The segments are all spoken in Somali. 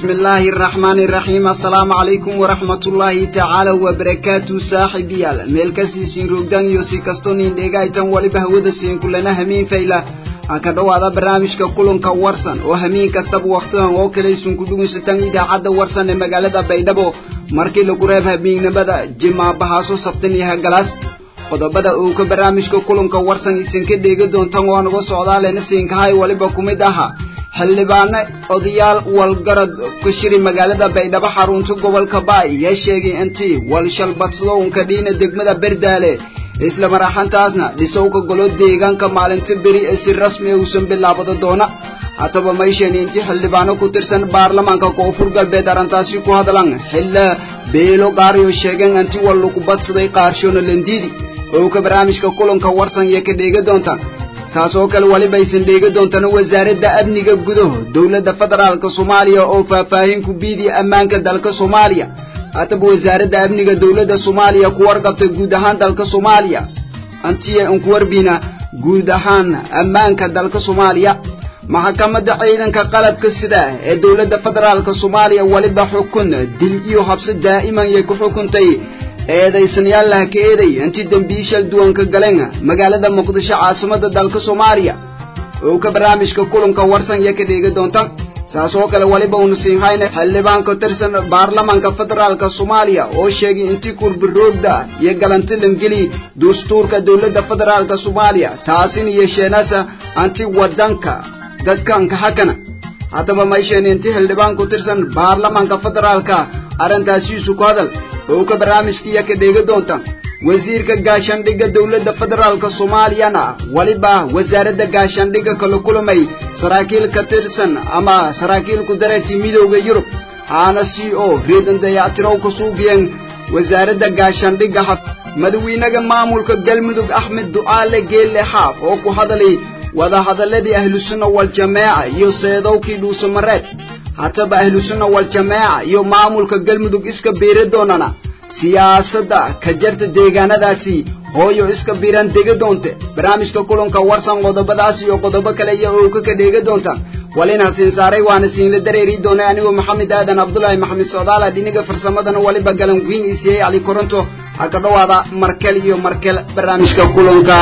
بسم الله الرحمن الرحيم السلام عليكم ورحمة الله تعالى وبركاته صاحبي ميلكسي سين روغدان يوسي كستونين ديغايتان ولبه ودسين كلنا همين فيلا aka dhowaada barnaamijka kulanka warsan oo hamiin kastaba wakhtidan oo kalaysun ku dhugaysataan idaacadda warsan ee magaalada baydhabo markii lagu reeb habiignimada jimaabahaaso sabtan iyo hagalaas qodobada uu ka barnaamijka kulanka warsan isinka dheegi doontaan oo naga socdaalena siinkahay waliba ku mid aha xildhibaano odayaal walgarad ka shiri magaalada baydhabo xarunta gobolka baay yaa sheegay intii walshalbadsado unka dhiina degmada berdaale isla maraxantaasna dhisowka golo deegaanka maalinta beri ee si rasmi a uusan bilaabada doona hataba maysheeni intii xildhibaano ku tirsan baarlamaanka koonfur galbeed arrintaasi ku hadlan xilla beelo gaariyo sheegeen intii wal lagu badsaday qaarshoona landiidi oo ka barnaamijka kulanka warsan iyo ka dheegi doontaan saas oo kale waliba aysan dheegi doontana wasaaradda amniga gudaha dowladda federaalka soomaaliya oo faahfaahin ku biidiya ammaanka dalka soomaaliya haataba wasaaradda amniga dowladda soomaaliya ku warqabtay guud ahaan dalka soomaaliya antiya unku warbiina guud ahaan ammaanka dalka soomaaliya maxkamadda ciidanka qalabka sida ee dowladda federaalka soomaaliya waliba xukun dil iyo habsi daa'iman yay ku xukuntay eedaysanayaalaha ka eeday intii dembiishal duwanka galeen magaalada muqdisho caasimadda dalka soomaaliya oo ka barnaamijka kulanka warsan iyo ka dheegi doonta saas oo kale waliba uuna siinhayna xildhibaan ka tirsan baarlamaanka federaalka soomaaliya oo sheegay intii kurbiroogda iyo galanti langeli dastuurka dowladda federaalka soomaaliya taasina yeesheenasa anti wadanka dadkanka hakana haddaba maysheeni intii xildhibaan ku tirsan baarlamaanka federaalka arrintaasiisu ku hadal oo ka barnaamijkiiya ka dheegi doonta wasiirka gaashaandhigga dowladda federaalka soomaaliyana waliba wasaaradda gaashaandhigga kala kulamay saraakiil ka tirsan ama saraakiil ku dareertii midowda yurub haana c o reedan dayactirow ka suugiyeen wasaaradda gaashaandhigga madawiinaga maamulka galmudug axmed ducaale geelle xaaf oo ku hadalay wadahadaladii ahlusunna waljamaaca iyo seedowkii dhuusamareed hataba ahlusunna waljamaaca iyo maamulka galmudug iska biiri doonana siyaasadda ka jarta deegaanadaasi hooyo iska biiran degi doonte barnaamijka kulanka warsan qodobadaas iyo qodobo kale iyo ooka ka dheegi doonta walina siin saaray waana siinla dareeri doonay anigoo maxamed aadan cabdulaahi maxamed socdaala dhiniga farsamadana waliba galan wiin isiiyey cali koronto ha ka dhowaada markel iyo markel barnaamijka kulanka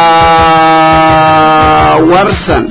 warsan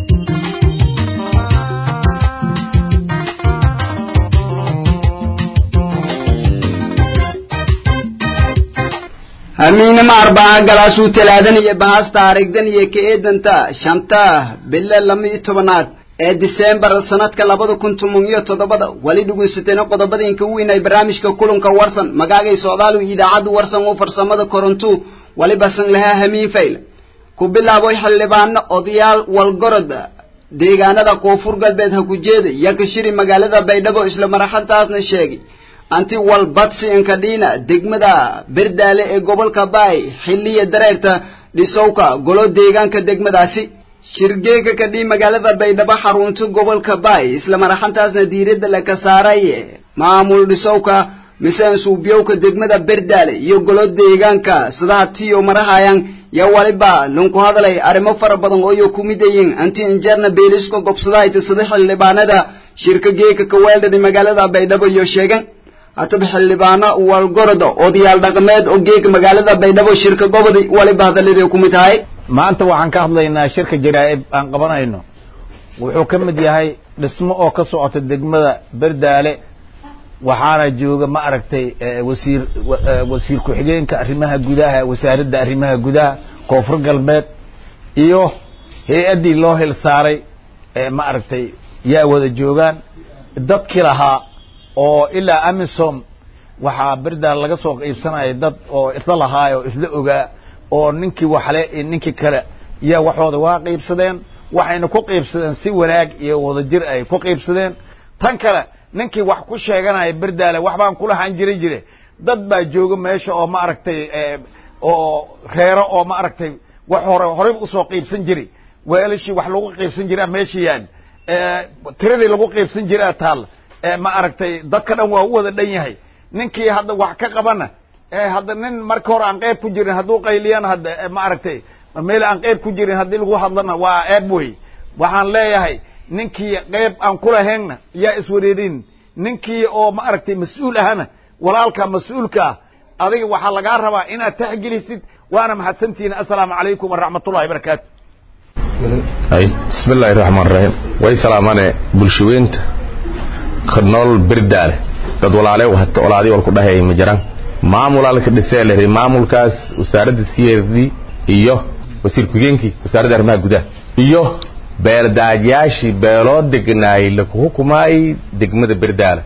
hamiinama arbaca galaasuu talaadan iyo bahas taarigdan iyo ka eedanta shanta bilo lama iyo tobanaad ee diseembar sanadka labada kun toban iyo toddobada wali dhegeysateena qodobada inka weyn ay barnaamijka kulanka warsan magaagay socdaalu idaacaddu warsan oo farsamada korontu waliba san lahaa hamiin fayl ku bilaabo xildhibaano odayaal walgorod deegaanada koonfur galbeed ha ku jeeda yaa ka shiri magaalada baydhabo isla maraxantaasna sheegay anti walbadsi inkadhiina degmada berdaale ee gobolka baay xilliya dareerta dhisowka golo deegaanka degmadaasi shirgeega kadhii magaalada baydhabo xarunta gobolka baay isla maraxantaasna diiradda laka saaray maamul dhisowka miseen suubyowka degmada berdaale iyo golo deegaanka sidaha tiyo marahayaan yaa waliba lanku hadalay arrimo fara badan ooyo ku midayin anti injeerna beeliska gobsadahayta sida xildhibaanada shirka geeka kaweeldhada magaalada baydhabo iyo sheegan hataba xildhibaano walgoroda odayaal dhaqameed oo geega magaalada baydhabo shirka gobodi waliba hadalladii ku mid tahay maanta waxaan ka hadlaynaa shirka jaraa'ib aan qabanayno wuxuu ka mid yahay dhismo oo ka socota degmada berdaale waxaana jooga ma aragtay wasiir wasiir ku-xigeenka arrimaha gudaha wasaaradda arrimaha gudaha koonfur galbeed iyo hay-addii loo hil saaray ma aragtay yaa wada joogaan dadkii lahaa oo ilaa amisom waxaa berdaal laga soo qiibsanaya dad oo isla lahaay oo isla ogaa oo ninkii waxle iyo ninkii kale yaa waxooda waa qiibsadeen waxayna ku qiibsadeen si wanaag iyo wadajir ay ku qiibsadeen tan kale ninkii wax ku sheeganaya berdaale wax baan kulahaan jiri jire dad baa jooga meesha oo ma aragtay oo reero oo ma aragtay wax hore horeyba usoo qiibsan jiri weelashii wax lagu qiibsan jiraa meesha yaan tiradii lagu qiibsan jiraa taal ma aragtay dadka dhan waa u wada dhan yahay ninkii hadda wax ka qabana hadda nin marka hore aan qeyb ku jirin hadduu qayliyana hadda ma aragtay meel aan qeyb ku jirin haddii lagu hadlana waa eeb wey waxaan leeyahay ninkii qayb aan ku lahaynna yaa iswareerin ninkii oo ma aragtay mas-uul ahana walaalka mas-uulka ah adiga waxaa lagaa rabaa inaad taxgelisid waana mahadsantihiin assalaamu calaykum waraxmatullahi barakaatu bismi illaahi raxmaan raxiim way salaamane bulshaweynta ka nool berdaale dad walaale hata olaadii walku dhahay ma jiraan maamulaalka dhisee lehi maamulkaas wasaaradda c r d iyo wasiir ku-geenkii wasaaradda arrimaha gudaha iyo beeldaajayaashii beeloo degnaayey laku hukumaayey degmada berdaale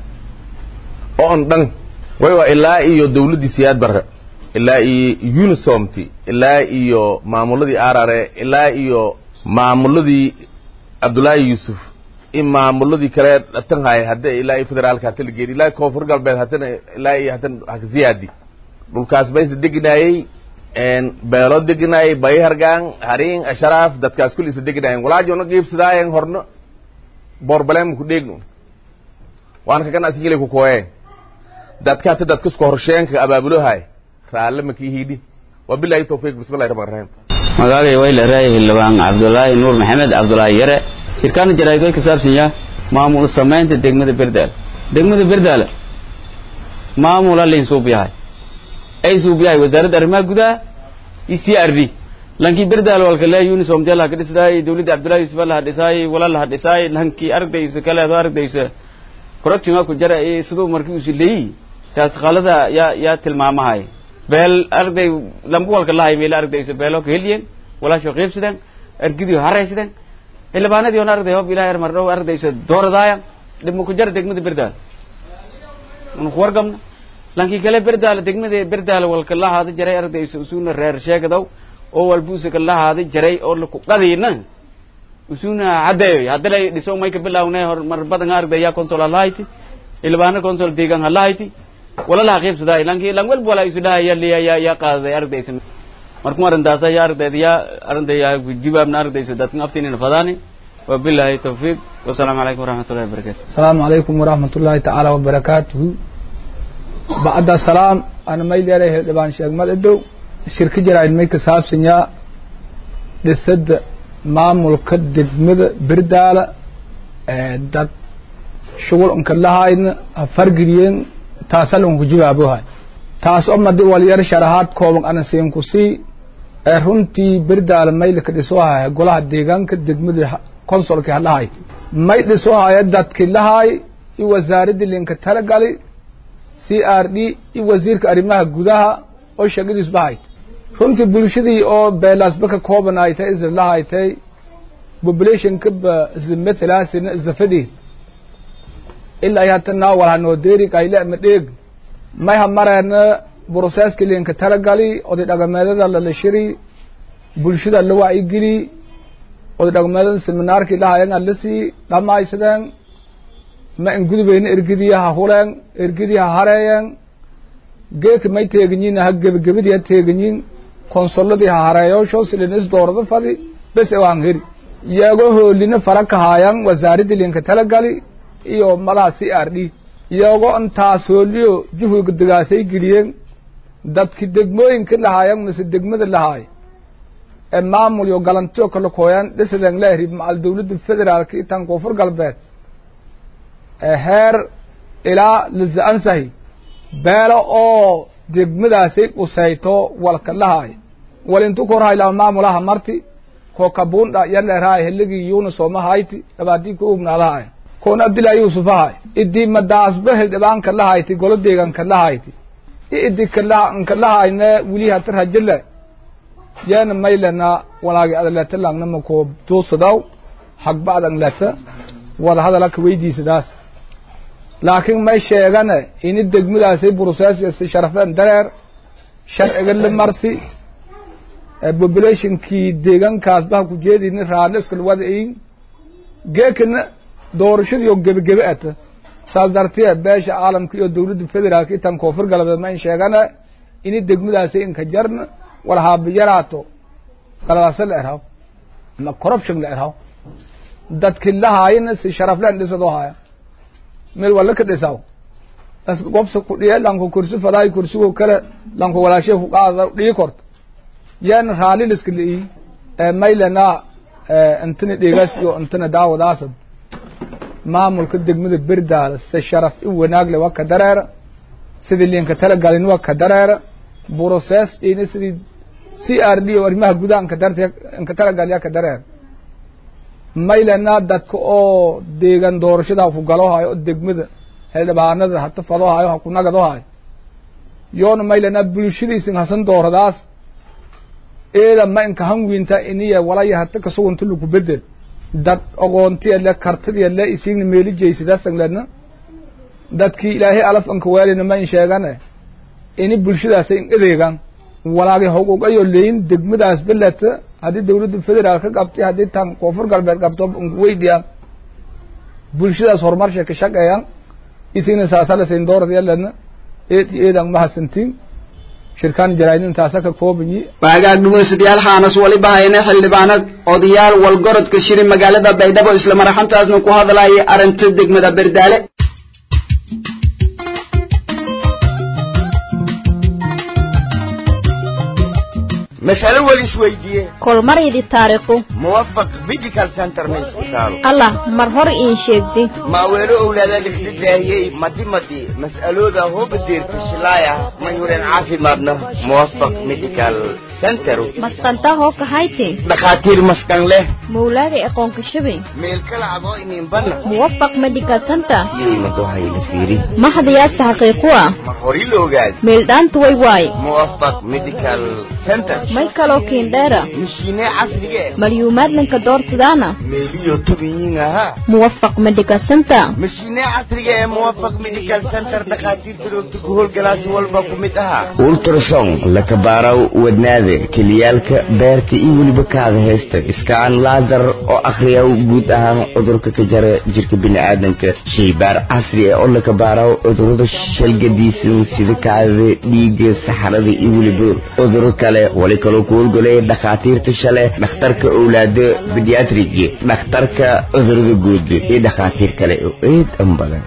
oon dhan way waa ilaa iyo dawladdii siyaad barre ilaa iyo unisomti ilaa iyo maamuladii arare ilaa iyo maamuladii cabdullaahi yuusuf in maamuladii kale dhatan hay hadda ilaa iyo federaalka hata la geeri ilaa koonfur galbeed hatana ilaa iyo hatan ziyaadi dhulkaas baysa degnaayey beelo degnaayey bayhargaan hariin asharaaf dadkaas kulli isa degnaayeen walaajona qiibsadaayen horno boorbalem ku dheegno waan kagan asingilay ku kooyeen dadka hata dadkasku horsheenka abaabulohay raalle makii hiidhi wabilahi tawfiiq bismillahi rahmaan rahiim magacay way la raayay xildhibaan cabdulaahi nuur maxamed cabdulaahi yare shirkaana jaraa'id way ka saabsan yahay maamul samaynta degmada berdaale degmada berdaale maamula layn suub yahay ay suub yahay wasaaradda arrimaha gudaha iyo c r d lankii berdaale walka lee unisom dee laha ka dhisdaay dawladda cabdullahi yusuf laha dhisaay wala laha dhisaay lankii ardaysa kaleedo ardaysa corruption ku jara ee siduu markii usu leeyi taas qalada yaa yaa tilmaamahay beel arday lambu walka lahay meela ardaysa beelo ka heliyeen walaasho qiibsadeen argidio haraysadeen xildhibaanadii on arday hob ilahay mar dhow ardaysa dooradaaya dhibma ku jara degmada berdaale unu ku wargamna lankii kale berdaale degmada berdaale walka lahaada jaray ardaysa usuna reer sheegadaw oo walbuusa ka lahaada jaray oo laku qadiina usuna caddeeyo haddalay dhiso may ka bilaawne hor mar badan ardaya consol halahayti xildhibaana consol deegan halahayti wala laha qiibsaday lanki lan walba wala isu dhaha ya liya ya ya qaadaday ardaysa markuu arrintaas ya ardayda ya ardaya jibaabna ardayso dadkan aftinina fadaani wabillahi tawfiiq wasalaamu calaykum waraxmatullahi wabarakatu asalaamu calaykum waraxmat ullaahi tacaala wabarakaatuhu bacda salaam ana may leedahay xildhibaan sheeg madadow shirka jaraa'id may ka saabsanyaa dhisadda maamulka degmada berdaala dad shugul unka lahayna ha fargeliyeen taasal unku jibaabohay taas oo madi walyar sharahaad kooban ana siinku sii ee runtii berdaala maylka dhisohaya golaha deegaanka degmada consolki halahay may dhisohaya dadki lahay i wasaaradii linka talagali c r d i wasiirka arrimaha gudaha oo shaqadiis bahayd runtii bulshadii oo beelaasba ka kooban ay tay isla lahaytay populationka ba isla mathalasina isla fadhi ilaa hatana walhanoo deerig ay lema dheeg may ha mareena broseska linka talagali oday dhaqameedada lala shiri bulshada la wacyigeli oday dhaqameedada seminaarkii lahayan alasi dhamaysadeen ma in gudubeyna ergidii ha huleen ergidii ha hareeyeen geeka may teeganyin ha gebagabadii ha teeganyin konsoladii ha hareeyoosho silin is doorada fadi bes waan heri iyagoo hoolina fara kahaayan wasaaradii linka talagali iyo madaha c r d iyagoo intaas hooliyo juhwiga degaasay geliyeen dadki degmooyinka lahaayan mise degmada lahaay ee maamul iyo galantiyo kala kooyaan dhisadeen leehri macal dawladda federaalka iyo tan koonfur galbeed ee heer ilaa lisa-ansahi beelo oo degmadaasay qusayto walka lahaay walintu korhay lama maamulaha marti ko kabunda yaleerahay heligii yunusooma hayti dhabaadii ku ugnaadahay koon abdillahi yuusufahay idii madaasba hildhibaanka lahayti golo deeganka lahayti i idi kanka lahayne wili hata rajile yeena maylena walaagi adaleta langna mako tuusadaw hagba adangleta wada hadalaka weydiisadaas laakiin may sheegane ini degmadaasay buruseesi sharafeen dareer sharciga la marsi populationkii deegankaas baha ku jeedini raaliska lawada ein geekana doorashadiioo gebagebe ata saas dartee beesha caalamka iyo dawladda federaalka iyo tan koonfur galbeed ma in sheegane ini degmadaasay inka jarna wala haabiyaraato galalaasa la erhaw ama corruption la erhaw dadki lahaayina si sharafleen dhisadoo haya meel wala ka dhisaw as gobsa ku dhiye lanku kursi fadaay kursigo kale lanku walaashe ku qaada dhii korto yeena raali liska li'i maylena intana dhegaas iyo intana daawadaasad maamulka degmada berdaala se sharaf i wanaagle waa ka dareera sidii liinka talagalin waa ka dareera broces ina sidii c r d o arrimaha gudaha inka darta inka talagalya ka dareera maylana dadka oo deegan doorashada haku galohayo oo degmada xildhibaanada hata fadohayo haku nagadohayo yoona maylana bulshadiisin hasan dooradaas eeda ma inka hanwiinta iniya walaya hata kasugunta lagu bedel dad ogoontiya kartidiya le isiigna meelijaysidaasanglena dadkii ilaahay alaf anka weelina ma in sheegane ini bulshadaasa in adeegan walaagi hogogayo leyin degmadaas beleta haddii dawladda federaal ka qabtay haddii tan koonfur galbeed qabto weydiyan bulshadaas horumarsha ka shaqeeyan isigna saasalasayn dooradyaledna eed iyo eedan mahadsantiin shirkaan jaraa'id intaasa ka koobanyi waagaag dhugunsadyaal xaanas waliba hayne xildhibaanad odayaal walgorodka shiri magaalada baydhabo isla maraxantaasna ku hadlayay arrinta degmada berdaale mas'alo weli isweydiiye kolmaryadi taariikhu muwafaq medical center ma isku taalo allah mar hor iin sheegdi maaweelo owlaada lixdadaahiyey madi madi mas'alooda hoobadeerta shilaaya mayuren caafimaadna muwafaq medical center masqantaa hoo kahayti dhakhaatiir maskan leh mawlaaga aqoonka shabay meel kala adoo ininbana muwafaq medical center yeymadohayla fiiri mahdayaasa xaqiiqu ah mar hori la ogaad meeldhaanta way waay muwafaq medical center may kaloo kiindheera mishiine casrige malyuumaadlanka doorsadaana meeliyo tubiyiin ahaa muwafaq medical center mishiine casriga ee muwafaq medical center dhakhaatiirta roogta ku howlgalaasi walba ku mid ahaa ultrason lakabaaraw wadnaada keliyaalka beerka iyo weliba kaada heesta iskaan laasar oo akhriyaw guud ahaan cudurka ka jara jirka bini'aadanka shaybaar casri ah oo lakabaaraw cudurada shalgadiisan sida kaadada dhiigga saxarada iyo weliba cuduro kale wali kaloo ku howlgalaya dhakhaatiirta shale dhakhtarka owlaada bediatrigi dhakhtarka cudurada guud iyo dhakhaatiir kale oo aad an badan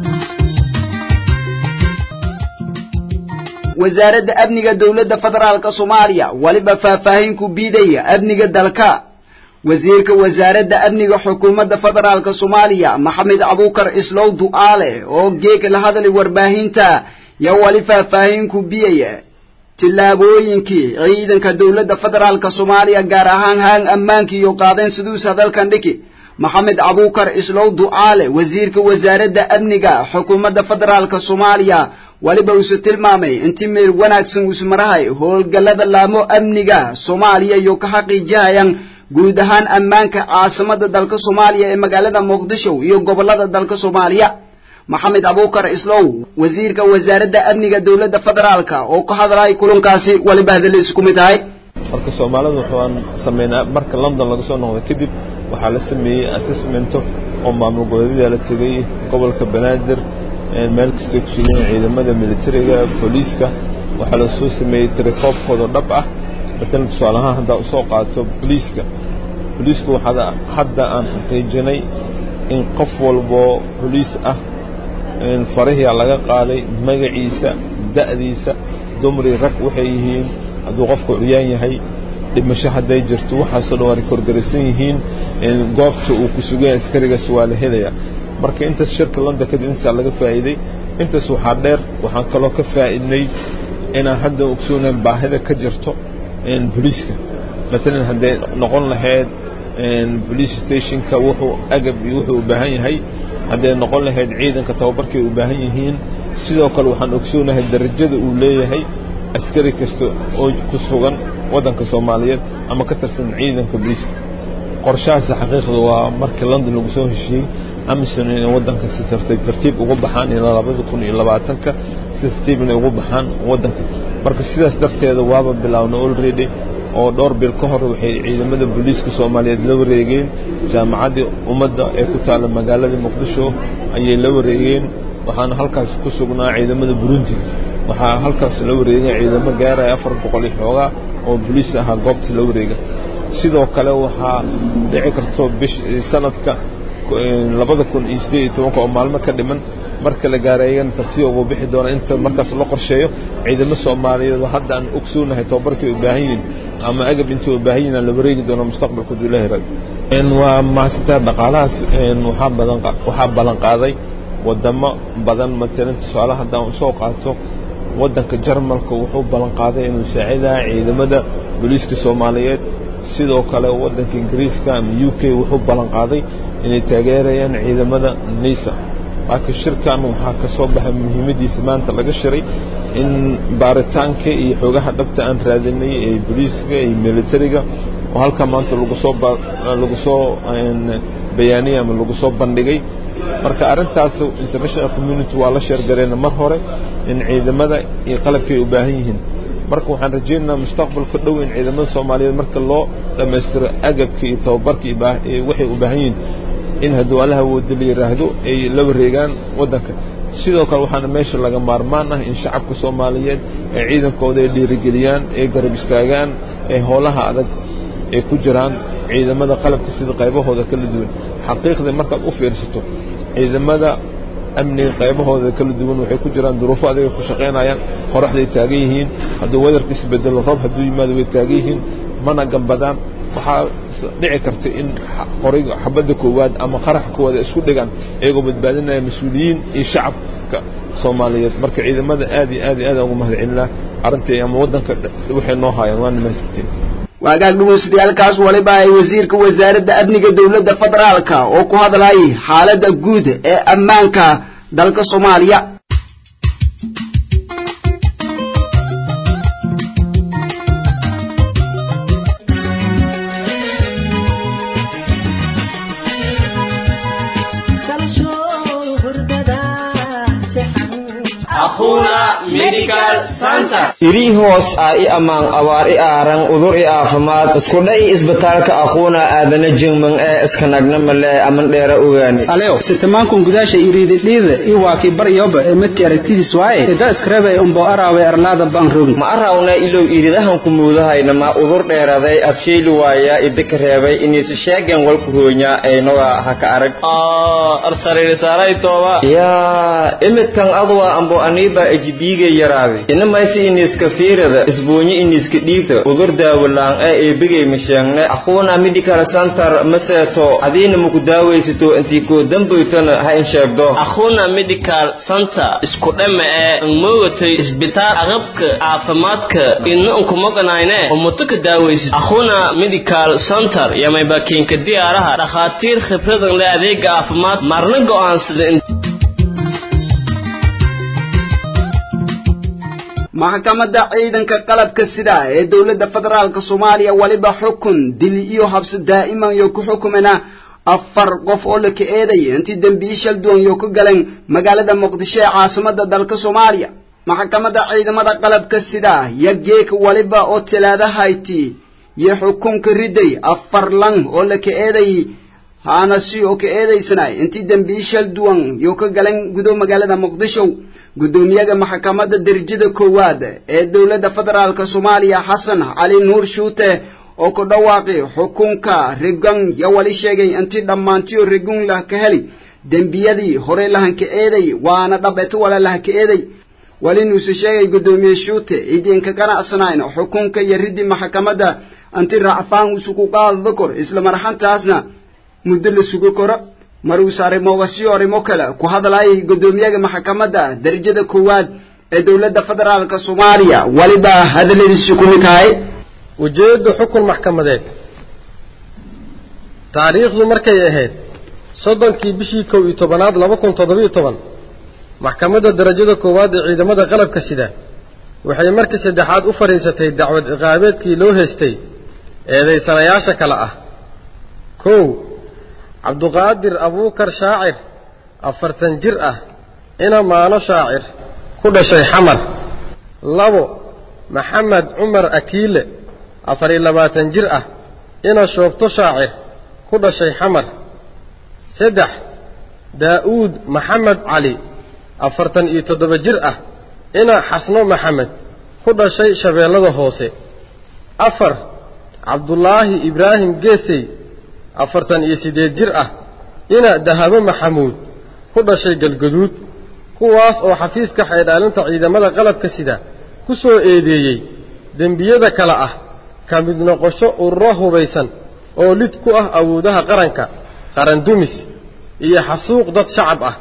wasaaradda amniga dowladda federaalka soomaaliya waliba faahfaahin ku biidaya amniga dalka wasiirka wasaaradda amniga xukuumadda federaalka soomaaliya maxamed abuukar islow du'aale oo geega la hadlay warbaahinta yaa wali faahfaahin ku biyaya tillaabooyinkii ciidanka dowladda federaalka soomaaliya gaar ahaan haan ammaanka iyo qaadeen siduusa dalkan dhiki maxamed abuukar islow du'aale wasiirka wasaaradda amniga xukuumadda federaalka soomaaliya waliba uuse tilmaamay intii meel wanaagsan uus marahay howlgallada laamo amniga soomaaliya iyo ka xaqiijihayaan guud ahaan ammaanka caasimada dalka soomaaliya ee magaalada muqdisho iyo gobollada dalka soomaaliya maxamed abuukar islow wasiirka wasaaradda amniga dowladda federaalka oo ka hadlay kulankaasi waliba hadaladiisa ku mid tahay marka soomaalidu waxaan sameynaa marka london laga soo noqday kadib waxaa la sameeyey assessmento oo maamul goboleedyada la tegey gobolka banaadir meel kastay ku sugan ciidamada militariga booliiska waxaa la soo sameeyey tirakoobkooda dhab ah matalan tusaale ahaan haddaa usoo qaato booliiska booliisku waxaa hadda aan xaqiijinay in qof walboo booliis ah farihia laga qaaday magaciisa da'diisa dumri rag waxay yihiin hadduu qofku curyaan yahay dhimasho hadday jirto waxaasoo dhan waa rekorgaraysan yihiin goobta uu ku sugan yahay askarigaas waa la helaya marka intaas shirka london kadib intaasaa laga faa'iiday intaas waxaa dheer waxaan kaloo ka faa'iidnay inaan hadda ogsoonayn baahida ka jirto booliiska matalan hadday noqon lahayd police stationka wuxuu agab iyo wuxuu u baahan yahay hadday noqon lahayd ciidanka tababarkay u baahan yihiin sidoo kale waxaan ogsoonahay darajada uu leeyahay askari kasta oo ku sugan waddanka soomaaliyeed ama ka tirsan ciidanka booliiska qorshahaasi xaqiiqda waa markii london lagu soo heshiiyey amisom inay waddanka si tartiib tartiib ugu baxaan ilaa labada kun iyo labaatanka si tartiib inay ugu baxaan waddanka marka sidaas darteeda waaba bilaawna already oo dhowr bil ka hor waxay ciidamada booliiska soomaaliyeed la wareegeen jaamacaddii ummadda ee ku taalla magaalada muqdisho ayay la wareegeen waxaana halkaas ku sugnaa ciidamada burundi waxaa halkaas la wareegay ciidamo gaaraya afar boqol iyo xoogaa oo booliis ahaa goobta la wareega sidoo kale waxaa dhici karto bish sanadka labada kun iyo siddeed iyo tobanka oo maalmo ka dhiman marka la gaaro ayagana tartiib ugu bixi doona inta markaas loo qorsheeyo ciidamo soomaaliyeed oo hadda aan ogsoonahay tababarkii u baahan yihiin ama agab intii u baahan yihiin aan la wareegi doono mustaqbalka hadduu ilaahay raayo waa mahadsantaha dhaqaalahaas waxaa badan waxaa ballan qaaday wadamo badan matalan tusaale haddaan usoo qaato waddanka jarmalka wuxuu ballan qaaday inuu saacidaha ciidamada booliiska soomaaliyeed sidoo kale waddanka ingiriiska ama u k wuxuu ballan qaaday inay taageerayaan ciidamada nisa laakiin shirkan waxaa ka soo baxay muhiimaddiisa maanta laga shiray in baaritaanka iyo xoogaha dhabta aan raadinay ee booliiska iyo militariga oo halkaa maanta lagu soo lagu soo bayaaniyay ama lagu soo bandhigay marka arrintaas international community waa la sheergareena mar hore in ciidamada iyo qalabkay u baahan yihiin marka waxaan rajaynaynaa mustaqbalka dhow in ciidamada soomaaliyeed marka loo dhammaystiro agabka iyo tababarka waxay u baahan yihiin in hadduu allaha wooda la yidhaahdo ay la wareegaan waddanka sidoo kale waxaana meesha laga maarmaan ah in shacabka soomaaliyeed ee ciidankooda ay dhiirigeliyaan ay garab istaagaan ee howlaha adag ay ku jiraan ciidamada qalabka sida qaybahooda kala duwan xaqiiqdii markaad u fiirsato ciidamada amniga qaybahooda kala duwan waxay ku jiraan duruufo adiga ku shaqaynayaan qoraxday taagan yihiin hadduu wadarka isbedelo roob hadduu yimaado way taagan yihiin mana gambadaan waxaa dhici karta in qoriga xabadda koowaad ama qaraxa koowaad ay isku dhigaan iyagoo badbaadinaya mas-uuliyiin iyo shacabka soomaaliyeed marka ciidamada aad iyo aad iyo aad ugu mahadcelinaa arrintii ama waddanka waxay noo haayaan waa nimaasantiin waagaag dhugunsatayaalkaas waliba ay wasiirka wasaaradda amniga dowladda federaalka oo ku hadlayay xaaladda guud ee ammaanka dalka soomaaliya irii hoos ah i ammaan abaar i aaran udur i aafimaad iskudhay isbitaalka aquuna aadana jingman ee iskanagna male aman dheera ogaani alew sitamankun gudaasha iriididhiida i waakii baryoba ee midkii aragtidiis waaye ida iskarabay umbo araawe arlaada baan rogin ma arawna ilow iridahan ku muudahayna ma udur dheeraday abshayli waaya idika reebay iniisi sheegen walku hoonya aynoga haka arag yaa imidkan adwa ambo aniiba ejibiiga yaraaday inamaysi iniiska fiirada isbuunyi iniiska dhiigta udur daawalaan ee eebigay masheegne aquuna medical center maseeto adiina maku daawaysato intii koo dambaytana ha in sheegdo akhuna medical center isku dhama ee moogatay isbitaal aqabka caafimaadka inna unkumoganayne umuto ka daawaysid akhuna medical center yamayba kiinka diyaaraha dhakhaatiir khibradan le adeega caafimaad marna go'aansada maxkamadda ciidanka qalabka sida ee dowladda federaalka soomaaliya waliba xukun dil iyo habsi daa'iman yo ku xukumena afar qof oo la ka eedaya intii dembiyi shal duwan yo ka galeen magaalada muqdisho ee caasimadda dalka soomaaliya maxkamadda ciidamada qalabka sida yo geek waliba oo talaadahayti yo xukunka riday afar lang oo la ka eedayay haana si oo ka eedaysanay intii dembiyi shal duwan yo ka galeen gudo magaalada muqdisho guddoomiyaha maxkamadda derajada koowaad ee dowladda federaalka soomaaliya xasan cali nuur shuute oo ku dhawaaqay xukunka regan yo wali sheegay intii dhammaantiyo regun lah ka heli dembiyadii horey lahanka eeday waana dhabeeto wala lahaka eeday walinuuse sheegay guddoomiye shuute idiinka qanacsanayn xukunka iyo riddi maxkamadda inti racfaan isugu qaadada kor isla marxantaasna muddo la sugo koro maruus arrimoogasiyo arrimo kale ku hadlayay guddoomiyaha maxkamadda derajada koowaad ee dowladda federaalka soomaaliya waliba hadalladiisi ku mid tahay ujeeddu xukun maxkamadeed taariikhdu markay ahayd soddonkii bishii kow iyo tobanaad laba kun toddobiyo toban maxkamadda derajada koowaad ee ciidamada qalabka sida waxay markii saddexaad u fadhiisatay dacwad ciqaabeedkii loo haystay eedaysanayaasha kale ah kow cabduqaadir abuukar shaacir afartan jir ah ina maano shaacir ku dhashay xamar labo maxamed cumar akiile afar iyo labaatan jir ah ina shoobto shaacir ku dhashay xamar saddex daa'uud maxamed cali afartan iyo toddoba jir ah ina xasno maxamed ku dhashay shabeellada hoose afar cabdulaahi ibraahim geesey afartan iyo siddeed jir ah ina dahabo maxamuud ku dhashay galgaduud kuwaas oo xafiiska xeedhaalinta ciidamada qalabka sida ku soo eedeeyey dembiyada kale ah ka mid noqosho ururo hubaysan oo lid ku ah awoodaha qaranka qarandumis iyo xasuuq dad shacab ah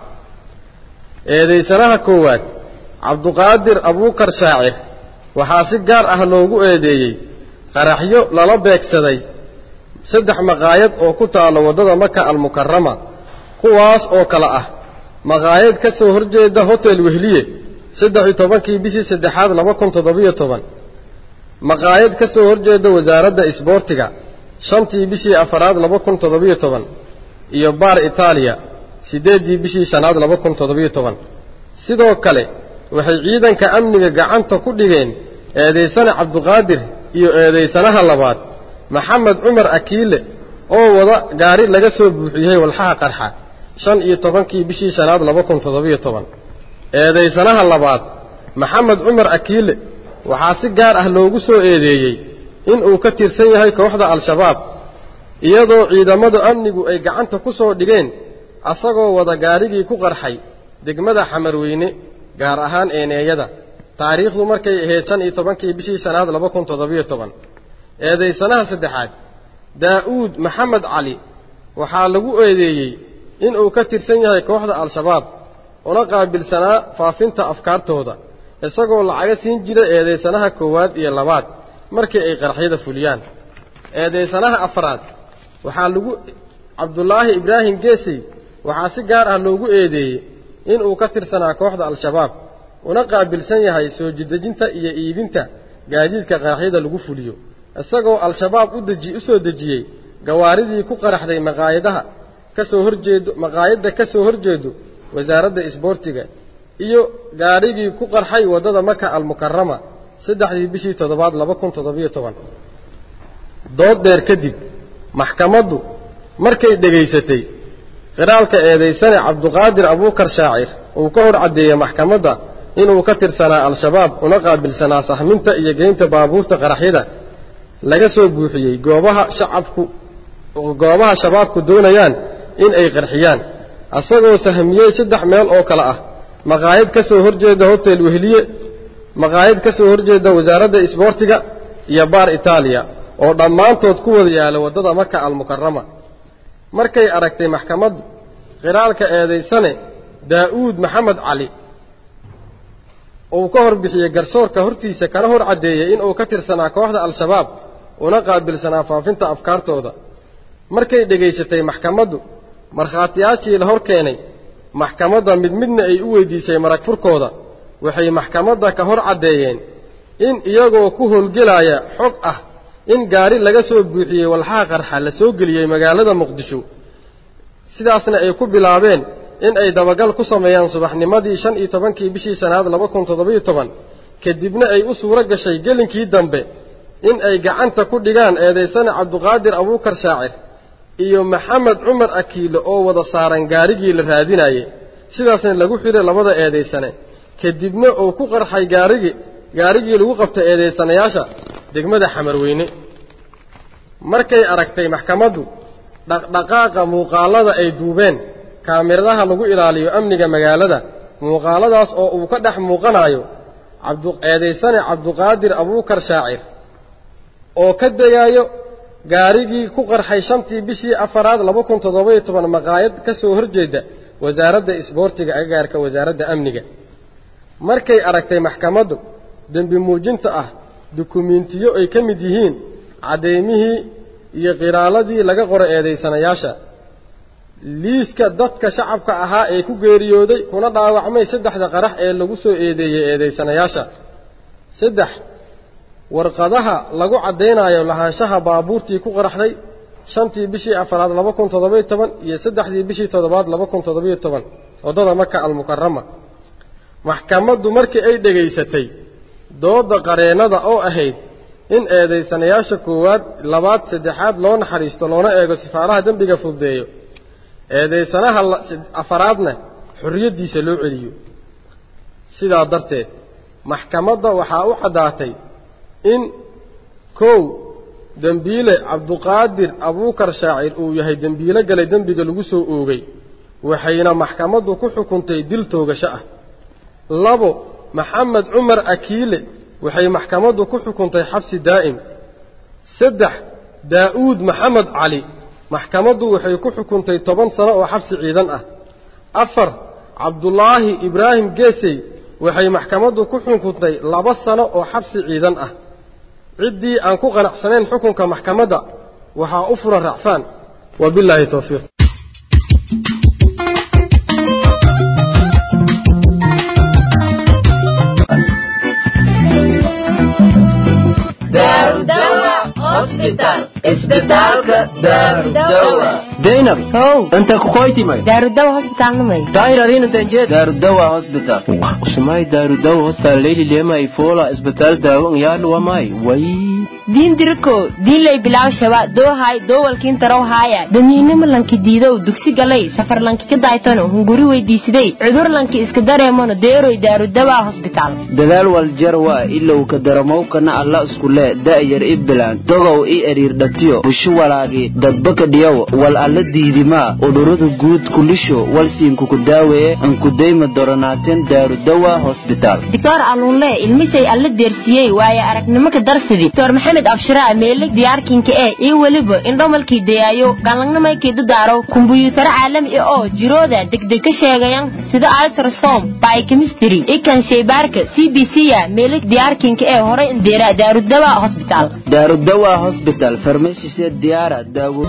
eedaysanaha koowaad cabduqaadir abuukar shaacir waxaa si gaar ah loogu eedeeyey qaraxyo lala beegsaday saddex maqaayad oo ku taalla waddada maka almukarama kuwaas oo kale ah maqaayad ka soo horjeeda hotel wehliye saddex iyo tobankii bishii saddexaad laba kun toddobiyo toban maqaayad ka soo horjeeda wasaaradda isboortiga shantii bishii afaraad laba kun toddobiyo toban iyo baar itaaliya siddeeddii bishii shanaad laba kun toddobiyo toban sidoo kale waxay ciidanka amniga gacanta ku dhigeen eedaysane cabduqaadir iyo eedaysanaha labaad maxamed cumar akiile oo wada gaari laga soo buuxiyey walxaha qarxa shan iyo tobankii bishii shanaad laba kun toddobiyo toban eedaysanaha labaad maxamed cumar akiile waxaa si gaar ah loogu soo eedeeyey inuu ka tirsan yahay kooxda al-shabaab iyadoo ciidamadu amnigu ay gacanta ku soo dhigeen asagoo wada gaarigii ku qarxay degmada xamarweyne gaar ahaan eeneeyada taariikhdu markay ahayd shan iyo tobankii bishii shanaad laba kun toddobiyo toban eedaysanaha saddexaad daa'uud maxamed cali waxaa lagu eedeeyey inuu ka tirsan yahay kooxda al-shabaab una qaabilsanaa faafinta afkaartooda isagoo lacaga siin jira eedaysanaha koowaad iyo labaad markii ay qarxyada fuliyaan eedaysanaha afraad waxaa lagu cabdulaahi ibraahim geesey waxaa si gaar ah loogu eedeeyey inuu ka tirsanaa kooxda al-shabaab una qaabilsan yahay soo jidejinta iyo iibinta gaadiidka qaraxyada lagu fuliyo isagoo al-shabaab u deji u soo dejiyey gawaaridii ku qaraxday maqaayadaha ka soo horjeedo maqaayadda ka soo horjeedo wasaaradda isboortiga iyo gaarigii ku qarxay waddada maka almukarama saddexdii bishii toddobaad laba kun toddobiyo toban dood dheer kadib maxkamaddu markay dhegaysatay qiraalka eedaysane cabduqaadir abuukar shaacir uu ka hor caddeeyey maxkamadda inuu ka tirsanaa al-shabaab una qaabilsanaa sahminta iyo geynta baabuurta qaraxyada laga soo buuxiyey goobaha shacabku goobaha shabaabku doonayaan in ay qarxiyaan asagoo sahmiyey saddex meel oo kale ah maqaayad ka soo horjeeda hotel wehliye maqaayad ka soo horjeeda wasaaradda isboortiga iyo baar itaaliya oo dhammaantood ku wada yaala waddada maka almukarama markay aragtay maxkamaddu qiraalka eedaysane daa'uud maxamed cali uu ka hor bixiyey garsoorka hortiisa kana hor caddeeyey inuu ka tirsanaa kooxda al-shabaab una qaabilsanaa faafinta afkaartooda markay dhegaysatay maxkamaddu markhaatiyaashii la hor keenay maxkamadda mid midna ay u weydiisay marag furkooda waxay maxkamadda ka hor caddeeyeen in iyagoo ku howlgelaya xog ah in gaari laga soo buuxiyey walxaha qarxa la soo geliyey magaalada muqdisho sidaasna ay ku bilaabeen in ay dabagal ku sameeyaan subaxnimadii shan iyo tobankii bishii shanaad laba kun toddobiyo toban kadibna ay u suuro gashay gelinkii dambe in ay gacanta ku dhigaan eedaysane cabduqaadir abuukar shaacir iyo maxamed cumar akiile oo wada saaran gaarigii la raadinayey sidaasna lagu xidhay labada eedaysane kadibna uu ku qarxay gaarigii gaarigii lagu qabtay eedaysanayaasha degmada xamarweyne markay aragtay maxkamaddu dhaqdhaqaaqa muuqaallada ay duubeen kaamiradaha lagu ilaaliyo amniga magaalada muuqaaladaas oo uu ka dhex muuqanayo eedaysane cabduqaadir abuukar shaacir oo ka degaayo gaarigii ku qarxay shantii bishii afaraad laba kun toddobayo toban maqaayad ka soo horjeeda wasaaradda isboortiga agagaarka wasaaradda amniga markay aragtay maxkamaddu dembi muujinta ah dukumiintiyo ay ka mid yihiin caddaymihii iyo qiraaladii laga qoray eedaysanayaasha liiska dadka shacabka ahaa ee ku geeriyooday kuna dhaawacmay saddexda qarax ee lagu soo eedeeyey eedaysanayaasha saddex warqadaha lagu caddaynayo lahaanshaha baabuurtii ku qaraxday shantii bishii afaraad laba kun toddobiyo toban iyo saddexdii bishii toddobaad laba kun toddobiyo toban waddada maka almukarama maxkamaddu markii ay dhegaysatay doodda qareennada oo ahayd in eedaysanayaasha koowaad labaad saddexaad loo naxariisto loona eego sifaaraha dembiga fududeeyo eedaysanaha afaraadna xorriyaddiisa loo celiyo sidaa darteed maxkamadda waxaa u caddaatay in kow dembiile cabduqaadir abuukar shaacir uu yahay dembiilo galay dembiga lagu soo oogay waxayna maxkamaddu ku xukuntay dil toogasho ah labo maxamed cumar akiile waxay maxkamaddu ku xukuntay xabsi daa'im saddex daa'uud maxamed cali maxkamaddu waxay ku xukuntay toban sano oo xabsi ciidan ah afar cabdulaahi ibraahim geesey waxay maxkamaddu ku xukuntay laba sano oo xabsi ciidan ah ciddii aan ku qanacsanayn xukunka maxkamadda waxaa u furan racfaan wabilaahi towfiiq zainab inta kukoytimay daarudawa hosbitaalnamay daairadinantanjee daarudawa hospital usumay daarudawa hospital leyli lema ifola isbitaal daawo ngyaluwamay way diin diriko diinlay bilaw shaba doohay doowalkiin tarow haaya damiinimo lanki diidow dugsi galay safar lanki ka daaytano hunguri weydiisiday cudur lanki iska dareemano deeroy daarudawa hosbitaal dadaal waljarwa ilow ka daramowkana alla iskule da'yar i bilaan dogow i eriirdhatiyo bushu walaagi dadbaka dhiyow wal alla diidimaa udurada guud kulisho walsiinkuku daaweeye ankudayma doronaateen daarudawa hosbitaal doctor aluunle ilmisay alla deersiyey waaye aragnimo ka darsidii doctor maxamed abshiraa meelig diyaarkinka ee iyo weliba indhomalkii dayaayo galangnamaykii dadaaro kumbuyuutaro caalami ah oo jirooda degdeg ka sheegayan sida altrasom biochemistry ikan shaybaarka c b c ya meelig diyaarkinka ee horay indeera daarudawa hosbitaal daarudawa hosbital farmashise diyaara daawo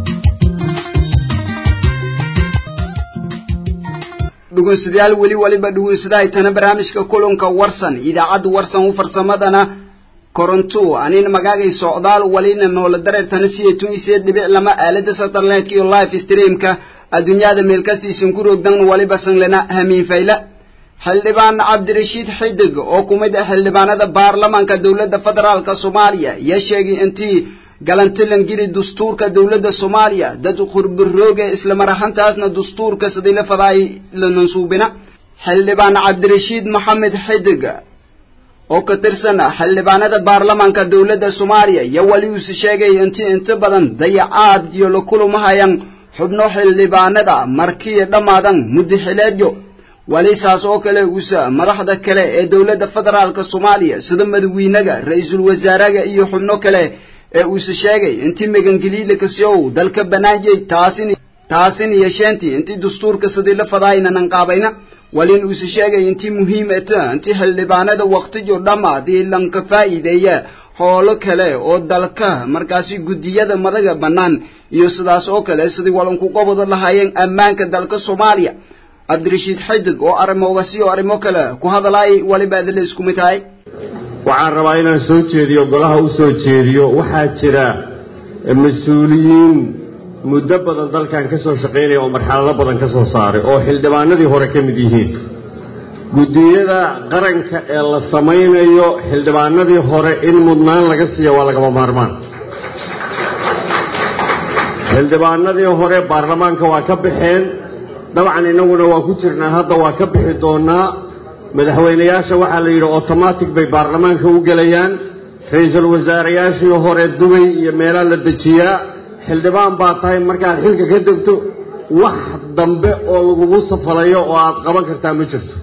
dhegeystayaal weli waliba dhegeysadahaytana barnaamijka kulanka warsan idaacadda warsan u farsamadana koronto anin magaagay socdaal walina noola dareertana sideetun iyo sideed dhibic lama aalada satellite iyo live streamka adduunyada meel kastiisan ku roogdan waliba sanglena hamiin fayla xildhibaan cabdirashiid xidig oo ku mid ah xildhibaanada baarlamaanka dowladda federaalka soomaaliya yaa sheegay intii galantilan giri dastuurka dowladda soomaaliya dad khurbarooge islamar ahaantaasna dastuurka sidii la fadaay la mansuubina xildhibaan cabdirashiid maxamed xidig oo ka tirsan xildhibaanada baarlamaanka dowladda soomaaliya yaa wali uuse sheegay intii inta badan dayacaad iyo la kulumahayaan xubno xildhibaanada markii dhammaadan muddaxileedyo wali saas oo kale uuse madaxda kale ee dowladda federaalka soomaaliya sida madaxweynaga ra-iisul wasaaraha iyo xubno kale ee uuse sheegay intii megangeliile kasiow dalka banaanjay taasin taasin yeesheentii intii dastuurka sidii la fadaaynanan qaabayna walin uuse sheegay intii muhiim eta intii xildhibaanada waqtijo dhammaadii lanka faa'iideeya hoolo kale oo dalka markaasi guddiyada madaga bannaan iyo sidaas oo kale sidii walanku qobada lahaayeen ammaanka dalka soomaaliya cabdirashiid xidig oo arrimoogasi oo arrimo kale ku hadalaay waliba adile isku mid tahay waxaan rabaa inaan soo jeediyo golaha u soo jeediyo waxaa jira mas-uuliyiin muddo badan dalkan ka soo shaqaynaya oo marxalado badan ka soo saaray oo xildhibaanadii hore ka mid yihiin guddiyada qaranka ee la samaynayo xildhibaanadii hore in mudnaan laga siiya waa lagama maarmaan xildhibaanadii hore baarlamaanka waa ka baxeen dabcan innaguna waa ku jirnaa hadda waa ka bixi doonnaa madaxweynayaasha waxaa la yidhi otomatic bay baarlamaanka u gelayaan ra-iisul wasaarayaashii hore dubay iyo meelaa la dejiyaa xildhibaan baa tahay markaad xilka ka degto wax dambe oo lagugu safalayo oo aad qaban kartaa ma jirto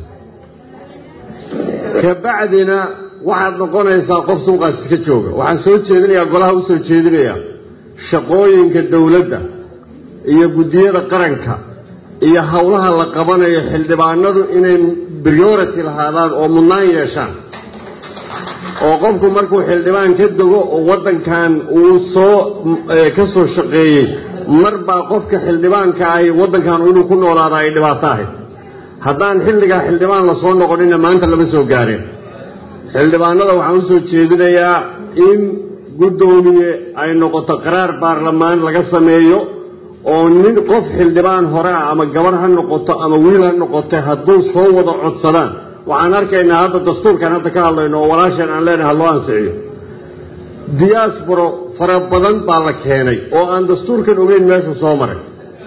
kabacdina waxaad noqonaysaa qof suuqaas iska jooga waxaan soo jeedinayaa golaha u soo jeedinayaa shaqooyinka dowladda iyo guddiyada qaranka iyo howlaha la qabanayo xildhibaanadu inay priority lahaadaan oo mudnaan yeeshaan oo qofku markuu xildhibaan ka dego oo waddankan uu soo ka soo shaqeeyey mar baa qofka xildhibaanka ahi waddankan inuu ku noolaada ay dhibaato ahayd haddaan xilligaa xildhibaan la soo noqonina maanta lama soo gaareen xildhibaanada waxaan u soo jeedinayaa in guddoomiye ay noqoto qaraar baarlamaan laga sameeyo oo nin qof xildhibaan hore ah ama gabar ha noqoto ama wiil ha noqote hadduu soo wada codsadaan waxaan arkaynaa hadda dastuurkan hadda ka hadlayno oo walaasheen aan leenahay loo ansixiyo diyaasboro fara badan baa la keenay oo aan dastuurkan ogeyn meeshuu soo maray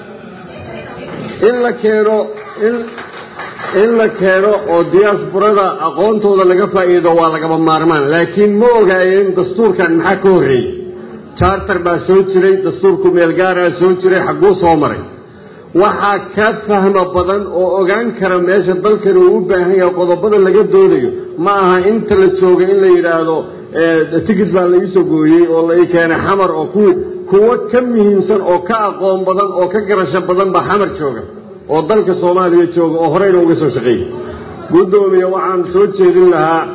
in la keeno in la keeno oo diyaasborada aqoontooda laga faa'iido waa lagaba maarmaan laakiin ma ogaayeen dastuurkan maxaa ka horreeyey charter baa soo jiray dastuurku meelgaaraa soo jiray xagguu soo maray waxaa ka fahmo badan oo ogaan kara meesha dalkani uu u baahan yahay qodobada laga doodayo ma aha inta la jooga in la yidhaahdo tikid baa la iisoo gooyey oo la ii keenay xamar oo kuwii kuwo ka muhiimsan oo ka aqoon badan oo ka garasho badan baa xamar jooga oo dalka soomaaliya jooga oo horeyna uga soo shaqeeyey guddoomiye waxaan soo jeedin lahaa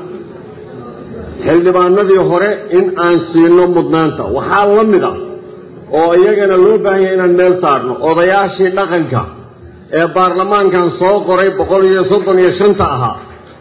xildhibaanadii hore in aan siino mudnaanta waxaa la mid a oo iyagana loo baahan yahay inaan meel saarno odayaashii dhaqanka ee baarlamaankan soo qoray boqol iyo soddon iyo shanta ahaa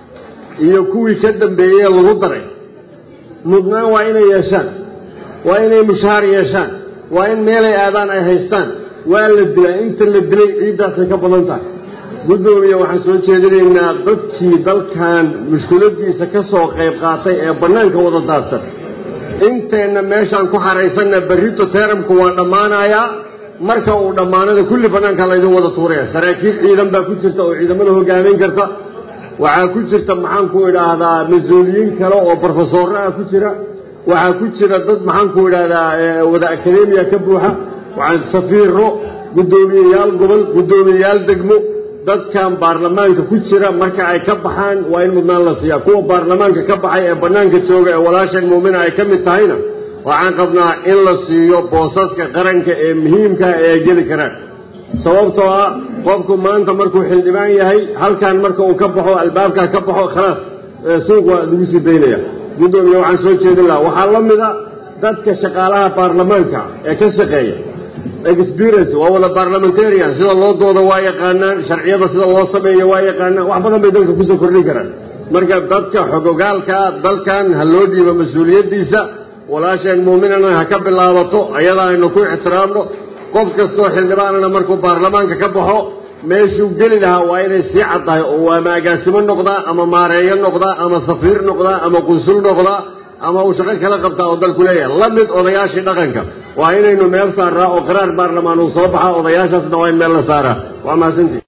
iyo kuwii ka dambeeyey ee lagu daray mudnaan waa inay yeeshaan waa inay mushaar yeeshaan waa in meelay aadaan ay haystaan waa la dilaa inta la dilay ciiddaasay ka badan tahay guddoomiye waxaan soo jeedinaynaa dadkii dalkan mushkuladiisa ka soo qayb qaatay ee bannaanka wada daadsan inteenna meeshaan ku xaraysanna berrito teeramku waa dhammaanayaa marka uu dhammaanada kulli bannaanka laydin wada tuuraya saraakiil ciidan baa ku jirta oo ciidamada hogaamin karta waxaa ku jirta maxaan ku idhaahdaa mas-uuliyiin kale oo brofesorro ah ku jira waxaa ku jira dad maxaan ku idhaahdaa wada akademiya ka buuxa waxaan safiiro guddoomiyeyaal gobol guddoomiyeyaal degmo dadkan baarlamaanka ku jira marka ay ka baxaan waa in mudnaan la siiyaa kuwa baarlamaanka ka baxay ee bannaanka jooga ee walaashan muumina ay ka mid tahayna waxaan qabnaa in la siiyo boosaska qaranka ee muhiimkaa ee ay geli karaan sababtoo ah qofku maanta markuu xildhibaan yahay halkan marka uu ka baxo albaabkaa ka baxo khalaas suuq waa lagu sii daynaya guddoomiye waxaan soo jeedin lahaa waxaa la mida dadka shaqaalaha baarlamaanka ee ka shaqeeya experience waa wada parliamentarian sida loo dooda waa yaqaanaan sharciyada sida loo sameeyo waa yaqaanaan wax badan bay dalka kusoo kordhin karaan marka dadka xogogaalkaa dalkan ha loo dhiibo mas-uuliyaddiisa walaasheen muuminana ha ka bilaabato ayada aynu ku ixtiraamno qof kastoo xildhibaanana markuu baarlamaanka ka baxo meeshuu geli lahaa waa inay sii caddahay oo ama agaasimo noqdaa ama maareeyo noqdaa ama safiir noqdaa ama qunsul noqdaa ama uu shaqo kala qabtaa oo dalku leeyahay la mid odayaashii dhaqanka waa inaynu meel saaraa oo qaraar baarlamaan uu soo baxaa odayaashaasna waa in meel la saaraa waa mahadsantii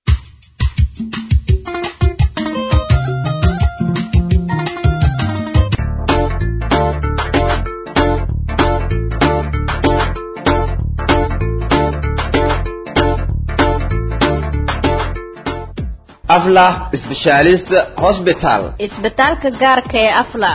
aflah specialist hospital isbitaalka gaarka ee afla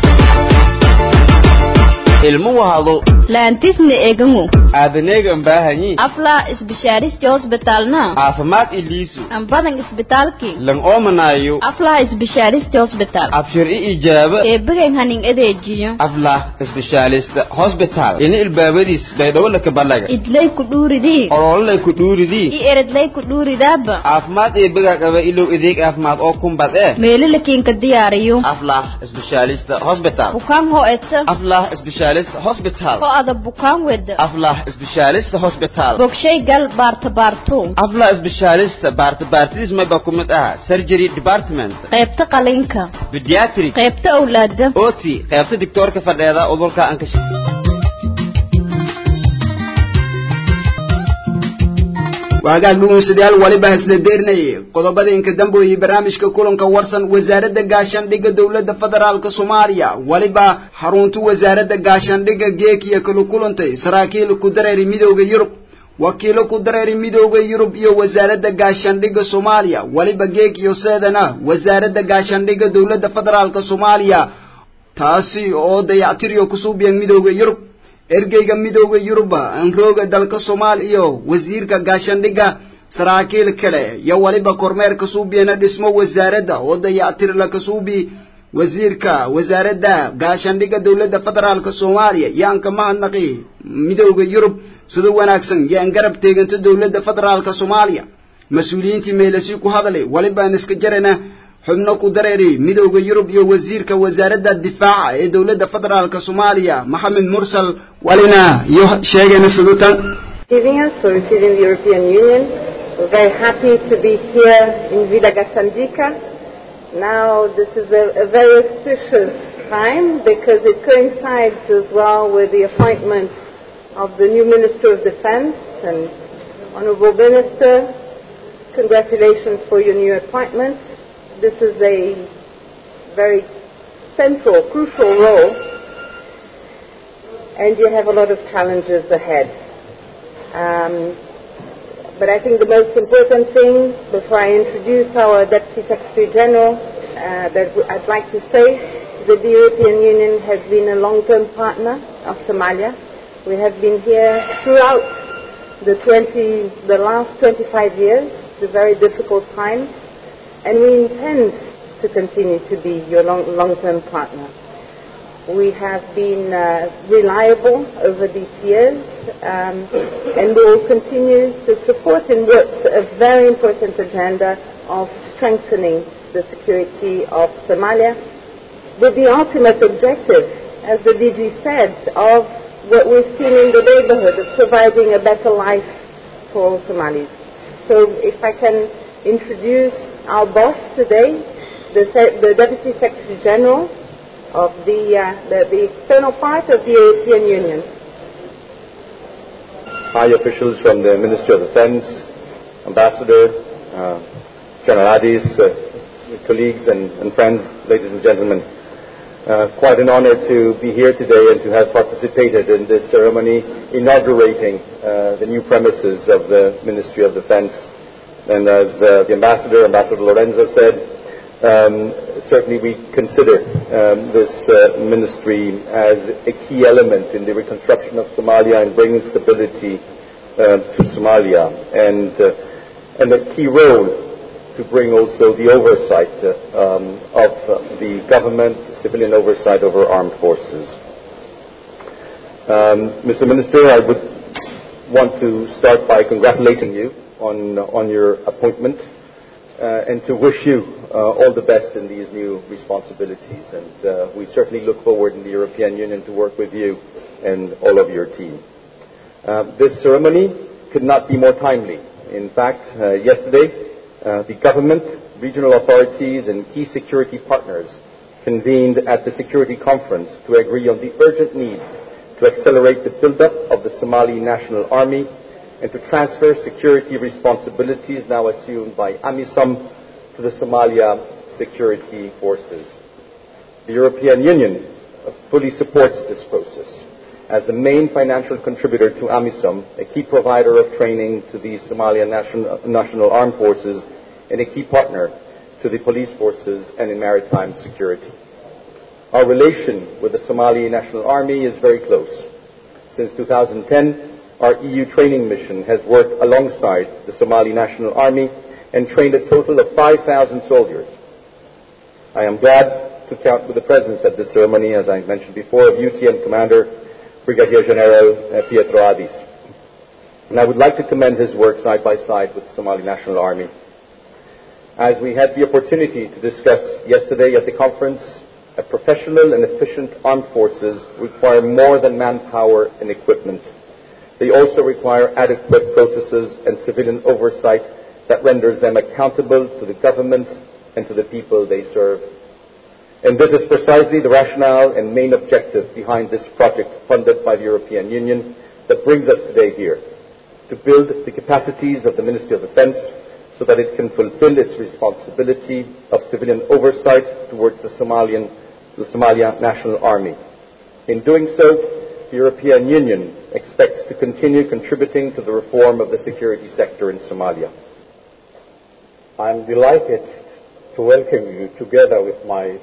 ilmu wahado laantisna eegangu aabaneegan baahanyi afla isbishaaristi hosbitalna caafimaad iliisu ambadan isbitaalki lan oomanayo afla isbishaaristi hosbital abshir i ijaaba eebigan hanin adeejiyo aflah specialist hospital ini ilbaabadiis baydhowolaka balaga idlay ku dhuuridii olololay ku dhuuridii i eredlay ku dhuuridaaba caafimaad eebigaa qaba ilow adeeg caafimaad oo kumbad ee meelalakiinka diyaariyo aflah specialist hospital bukaan ho eta aflah specialist hospital ho ada bukaan weda aflah specialist hospital bogshay gal baarta baarto aflah specialist baarta baartidiis mayba ku mid aha surgery department qaybta qalinka pediatric qaybta awlaada oti qaybta dictoorka fadheeda udulka ankash waagaag dhugunsidayaal waliba isla deerinayay qodobada inka dambeeyey barnaamijka kulanka warsan wasaaradda gaashaandhigga dowladda federaalka soomaaliya waliba xarunta wasaaradda gaashaandhigga geekiya kala kulantay saraakiil ku dareeri midooda yurub wakiilo ku dareeri midooda yurub iyo wasaaradda gaashaandhigga soomaaliya waliba geekiyo seedana wasaaradda gaashaandhigga dowladda federaalka soomaaliya taasi oo dayactiriyo kusuubiyan midooda yurub ergeyga midooda yuruba anrooga dalka soomaal iyo wasiirka gaashaandhigga saraakiil kale iyo waliba kormeer kasuubiyana dhismo wasaaradda oo dayactirla kasuubi wasiirka wasaaradda gaashaandhigga dowladda federaalka soomaaliya yaan ka mahadnaqi midooda yurub sida wanaagsan yaan garab teeganta dowladda federaalka soomaaliya mas-uuliyiintii meelasi ku hadlay walibaan iska jarana xubno ku dareeri midooda yurub iyo wasiirka wasaaradda difaaca ee dowladda federaalka soomaaliya maxamed mursal walina iyo sheegayna sidatan receiving us, for receiving the European Union. We're very happy to be here in Villa Gashandika. Now, this is a, a very auspicious time because it coincides as well with the appointment of the new Minister of Defense and Honorable Minister. Congratulations for your new appointment. This is a very central, crucial role, and you have a lot of challenges ahead. Um, But I think the most important thing, before I introduce our Deputy Secretary General, uh, that w- I'd like to say is that the European Union has been a long-term partner of Somalia. We have been here throughout the 20, the last 25 years, the very difficult times, and we intend to continue to be your long, long-term partner. We have been uh, reliable over these years, um, and we will continue to support and work a very important agenda of strengthening the security of Somalia, with the ultimate objective, as the DG said, of what we've seen in the neighborhood of providing a better life for all Somalis. So if I can introduce our boss today, the, Se- the Deputy Secretary General of the, uh, the, the external part of the European Union. high officials from the Ministry of Defense, Ambassador, uh, General Adis, uh, colleagues and, and friends, ladies and gentlemen. Uh, quite an honor to be here today and to have participated in this ceremony inaugurating uh, the new premises of the Ministry of Defense. And as uh, the Ambassador, Ambassador Lorenzo said, um, certainly we consider um, this uh, ministry as a key element in the reconstruction of Somalia and bringing stability uh, to Somalia, and, uh, and a key role to bring also the oversight uh, um, of uh, the government, civilian oversight over armed forces. Um, Mr. Minister, I would want to start by congratulating you on, on your appointment uh, and to wish you uh, all the best in these new responsibilities. And uh, we certainly look forward in the European Union to work with you and all of your team. Uh, this ceremony could not be more timely. In fact, uh, yesterday, uh, the government, regional authorities, and key security partners convened at the Security Conference to agree on the urgent need to accelerate the build-up of the Somali National Army and to transfer security responsibilities now assumed by AMISOM to the Somalia security forces. The European Union fully supports this process as the main financial contributor to AMISOM, a key provider of training to the Somalia National, National Armed Forces, and a key partner to the police forces and in maritime security. Our relation with the Somali National Army is very close. Since 2010, our EU training mission has worked alongside the Somali National Army and trained a total of 5,000 soldiers. I am glad to count with the presence at this ceremony, as I mentioned before, of UTM Commander Brigadier General uh, Pietro Adis. And I would like to commend his work side by side with the Somali National Army. As we had the opportunity to discuss yesterday at the conference, a professional and efficient armed forces require more than manpower and equipment. They also require adequate processes and civilian oversight that renders them accountable to the government and to the people they serve. And this is precisely the rationale and main objective behind this project funded by the European Union that brings us today here to build the capacities of the Ministry of Defense so that it can fulfill its responsibility of civilian oversight towards the Somalian the Somalia National Army. In doing so, the European Union expects to continue contributing to the reform of the security sector in Somalia. I am delighted to welcome you together with my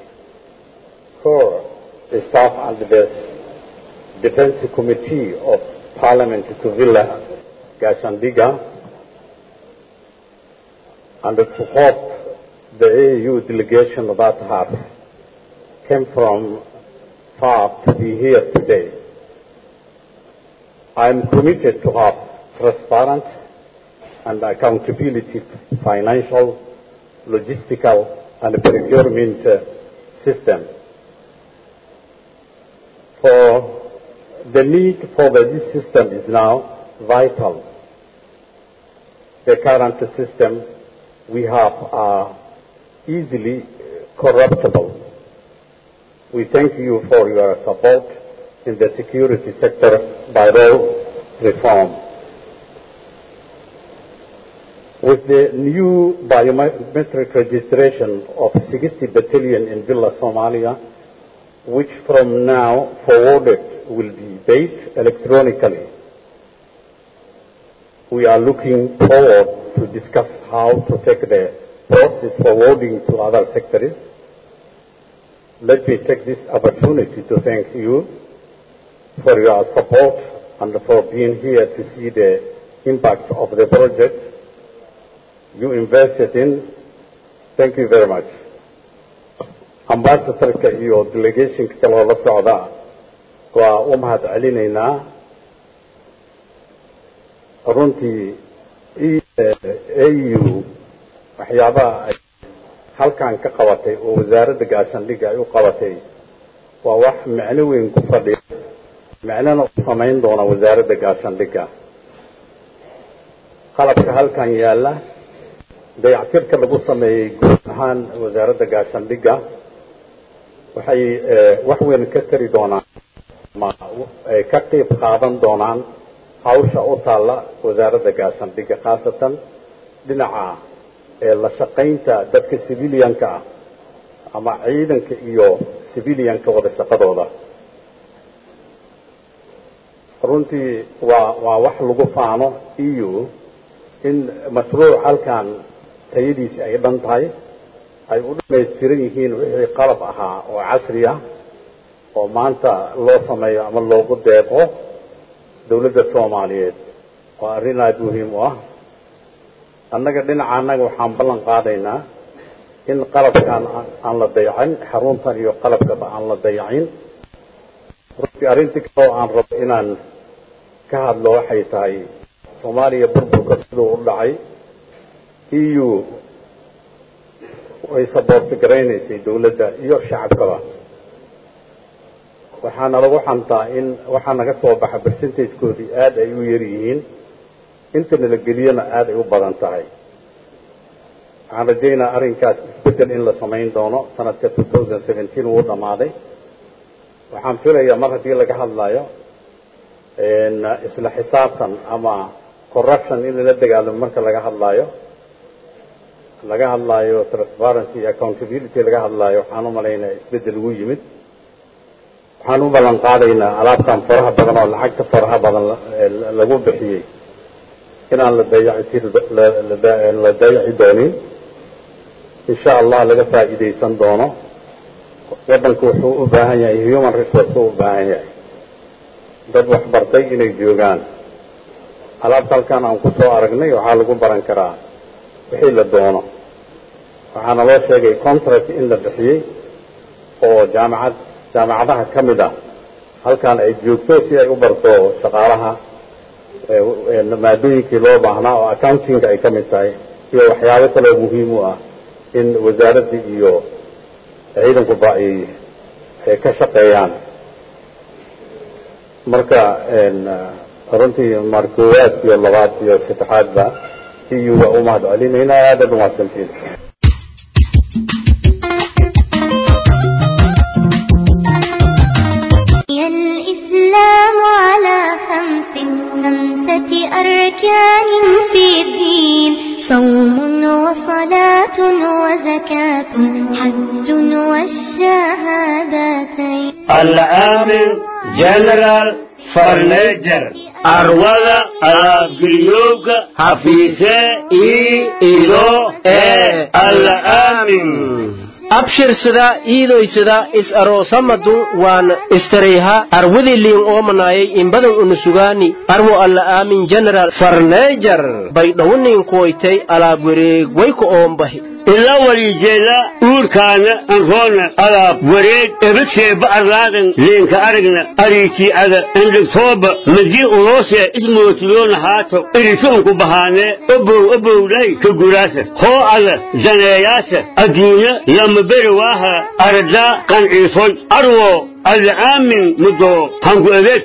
core staff and the Defense Committee of Parliament to Villa Gashandiga and to host the AU delegation that have came from far to be here today. I am committed to have transparent and accountability financial, logistical and procurement uh, system. For the need for the, this system is now vital. The current system we have are easily corruptible. We thank you for your support in the security sector by law reform. With the new biometric registration of 60 battalion in Villa Somalia, which from now forwarded will be paid electronically, we are looking forward to discuss how to take the process forwarding to other sectors. Let me take this opportunity to thank you for your support and for being here to see the impact of the project you invested in. Thank you very much. Ambassadorka iyo delegationka kaloo la socda waa u mahad celinaynaa runtii au waxyaabaha ay halkan ka qabatay oo wasaaradda gaashaandhigga ay u qabatay waa wax micno weyn ku fadhiya micnona u samayn doona wasaaradda gaashaandhigga qalabka halkan yaalla dayactirka lagu sameeyey guud ahaan wasaaradda gaashaandhigga waxay wax weyn ka tari doonaan ma ay ka qayb qaadan doonaan hawsha u taalla wasaaradda gaashaandhigga khaasatan dhinaca ee la shaqaynta dadka civilianka ah ama ciidanka iyo civilianka wada shaqadooda runtii waa waa wax lagu faano eu in mashruuc halkan tayadiisi ay dhan tahay ay u dhamaystiran yihiin wixii qalab ahaa oo casri ah oo maanta loo sameeyo ama loogu deeqo dowladda soomaaliyeed waa arrin aada muhiim u ah annaga dhinaca annaga waxaan ballan qaadaynaa in qalabkan aan la dayacin xaruntan iyo qalabkaba aan la dayacin runtii arrintii kale oo aan rabo inaan ka hadlo waxay tahay soomaaliya burburka siduu u dhacay eu way saboorti garaynaysay dowladda iyo shacabkaba waxaana lagu xantaa in waxaa naga soo baxa percentagekoodii aad ay u yar yihiin inta nala geliyana aad ay u badan tahay waxaan rajaynaa arrinkaas isbeddel in la samayn doono sanadka wuu dhammaaday waxaan filayaa mar haddii laga hadlayo isla xisaabtan ama corruption in lala dagaalamo marka laga hadlaayo laga hadlaayo transparency iyo accountability laga hadlaayo waxaan u malaynaya isbeddel ugu yimid waxaan u ballan qaadaynaa alaabtan faraha badan oo lacagta faraha badan lagu bixiyey inaan la dayaci la dayaci doonin insha allah laga faa'iidaysan doono waddanku wuxuu u baahan yahay human resource u baahan yahay dad waxbartay inay joogaan alaabta halkan aan ku soo aragnay waxaa lagu baran karaa wixii la doono waxaana loo sheegay contract in la bixiyey oo jaamacad jaamacadaha ka mid ah halkan ay joogto si ay u barto shaqaalaha maadooyinkii loo baahnaa oo accountinga ay ka mid tahay iyo waxyaabo kaloo muhiim u ah in wasaaradda iyo ciidankuba ay ka shaqeeyaan marka runtii mar koowaad iyo labaad iyo saddexaadba eu waa u mahad celinaynaa aadaad umahadsantiin الإسلام على خمس خمسة أركان في الدين صوم وصلاة وزكاة حج والشهادتين العامل جنرال فرنيجر arwada alaabgeliyowga hafiise ii ido ee alla aamin abshirsada iidoysada is aroosamadu waan istarayha arwadiliin oomanaayay inbadan unusugaani arwo alla aamin general farneejar bay dhowniinkuwaytay alaab wareegwayku oombahi ila walijeeda uurkaana anroona alaab wareeg ebadseeba arlaadan leenka aragna ariitii'ada endhegtooba madii uloosee ismootiloona haato irituunku bahaanee obow obowlay ka guraasa hoo ada daneeyaasa adduunya lama beri waaha aradaa qanciisoy arwo alla aamin mudoo hanku adeeg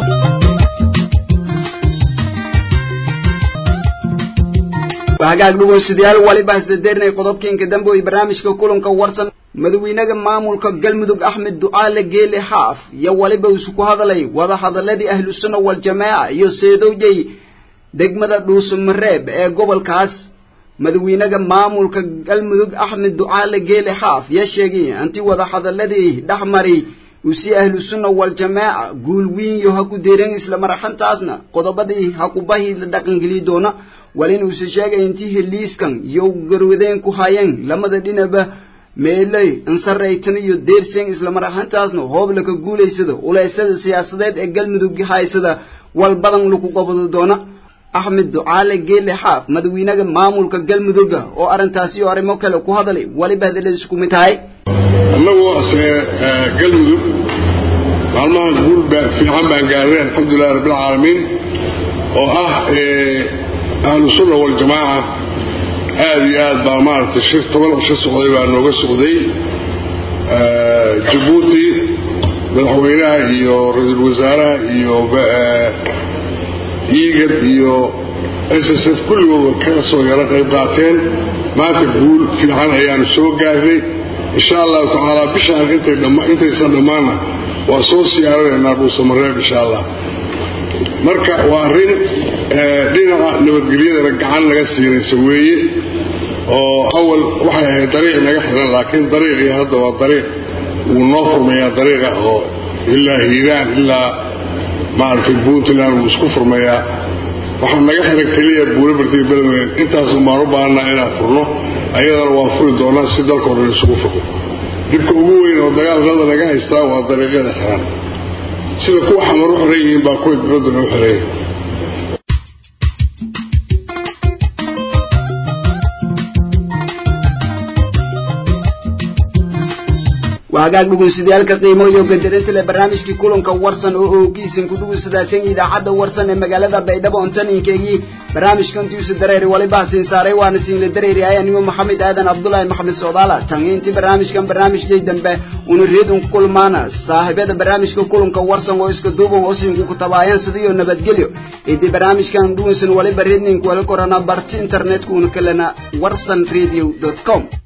hagaag dhegeystayaal waliba isdadeernay qodobkiinka dambe ee barnaamijka kulanka warsan madaxweynaha maamulka galmudug axmed ducaale geele xaaf iyo waliba isu ku hadalay wada hadaladii ahlu sunna wal jamaa iyo seedowjay degmada dhuusamareeb ee gobolkaas madaxweynaha maamulka galmudug axmed ducaale geele xaaf yaa sheegay intii wada hadaladii dhexmari usi ahlu sunna waljamaaca guul wiin yo ha ku deeren isla maraxantaasna qodobadii ha ku bahii la dhaqangeli doona walin uuse sheegay intii heliiskan iyo garwadeen ku hayeen lamada dhinaba meelay ansaraytan iyo deerseen isla maraxantaasna hoobla ka guulaysada uleysada siyaasadeed ee galmudug haysada wal badan lagu qabado doona axmed ducaale geele xaaf madawiinaha maamulka galmudugga oo arrintaasi iyo arrimo kale ku hadalay waliba hadalada isku mid tahay annagoo ase galmudug maalmahan guul fiican baan gaarnay alxamdulilahi rabbilcaalamiin oo ah ahlu sunna waljamaaca aad iyo aad baa maaragtay shir toban cisho socday baa nooga socday jabuuti madaxweynaha iyo ra-iisul wasaaraha iyo iigad iyo s s f kulligooda ka soo yaro qayb qaateen maanta guul fiican ayaanu soo gaarnay insha allahu tacaala bishaan intaysan dhammaanna waa soo siyaaranaynaa dhuusamareeb insha allah marka waa arrin dhinaca nabadgelyadana gacan naga siinaysa weeye oo awal waxay ahayd dariiq naga xiran laakiin dariiqii hadda waa dariiq wuu noo furmayaa dariiqa oo ilaa hiiraan ilaa maaragtay puntland wuu isku furmayaa waxaa naga xiran keliya buulabartiga beledweyne intaasun baan u baahanaa inaan furno ayadana waan furi doonaa si dalka o dhan isugu furno dhibka ugu weyn oo dagaalada naga haystaa waa dariiqyada xiran sida kuwa xamar u xiran yihiin baa kuwa dibadduna u xiran yihiin hagaag dhugunsidayaalka qiimo iyo gadarinta leh barnaamijkii kulanka warsan oo oogiisan ku dhugunsadaasan idaacadda warsan ee magaalada baydhabo ontaninkeegii barnaamijkantiisu dareeri waliba siin saaray waana siinla dareeri ay anigoo maxamed aadan cabdulaahi maxamed soodaala tangiintii barnaamijkan barnaamijkay dambe una reedun ku kulmaana saaxiibada barnaamijka kulanka warsan oo iska duuban oo siinku ku tabaayaan sidiyo nabadgelyo idii barnaamijkan dhugunsan waliba reedninku wala korana barti internetku una kalena warsan radio com